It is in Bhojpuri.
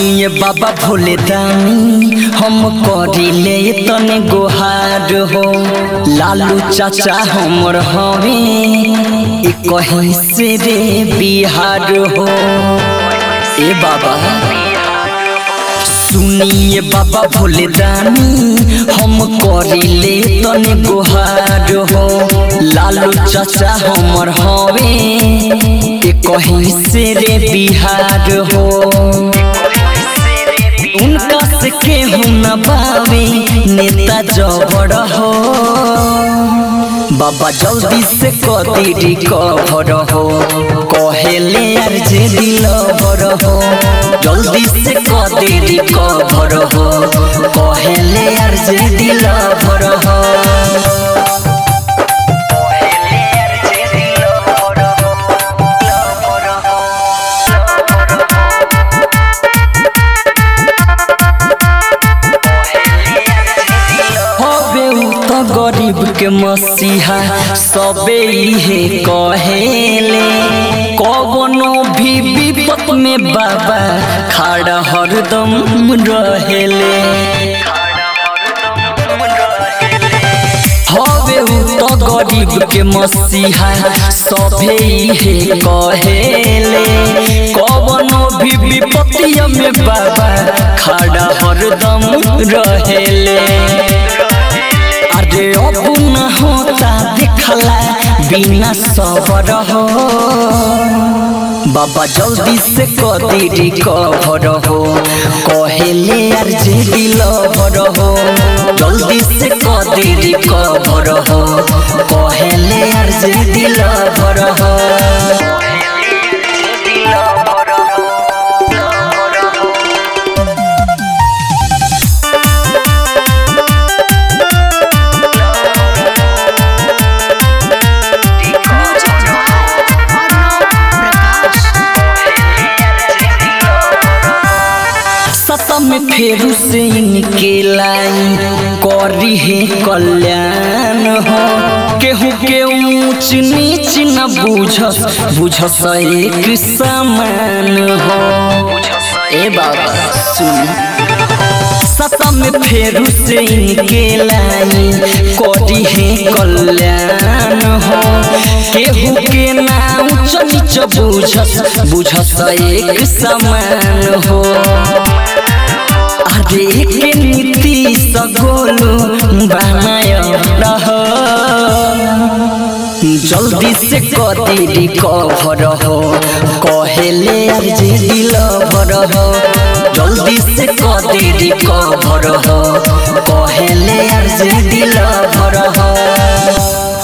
सुनिए बाबा भोले दानी हम करिले तने गोहार हो लालू चाचा हमर हवे ए कहीं से रे बिहार हो ए बाबा सुनिए बाबा भोले दानी हम करिले तने गोहार हो लालू चाचा हमर हवे ए कहीं से रे बिहार हो उनका से केहू न बावे नेता जबड़ हो बाबा जल्दी से कदी रिकवर हो कहेले यार जे दिल भर हो जल्दी से कदी रिकवर हो कहेले यार जे दिल भर हो हबे उ त गरीब के मसीहा सबे इहे कहेले कवनो भी विपत में बाबा खड़ा हरदम रहेले हबे उ त गरीब के मसीहा सबे इहे कहेले कवनो भी विपत्तिया में बाबा खड़ा हरदम रहेले अरे अब न होता देखला बिना सबर हो बाबा जल्दी से कदी रिकवर हो कहेले यार जे दिल भर हो जल्दी से कदी रिकवर हो कहेले यार जे दिल भर हो सतम फेरू से इनके लाई करी है कल्याण हो केहू के ऊंच नीच न बुझस बुझस एक समान हो ए बाबा सुन सतम फेरू से इनके लाई करी है कल्याण हो केहू के ना ऊंच नीच बुझस बुझस एक समान हो अरे के नीति सगोलू बनाय रह जल्दी से कदी रिकवर हो कहेले यार जे दिल भर हो जल्दी से कदी रिकवर हो कहेले यार जे दिल भर हो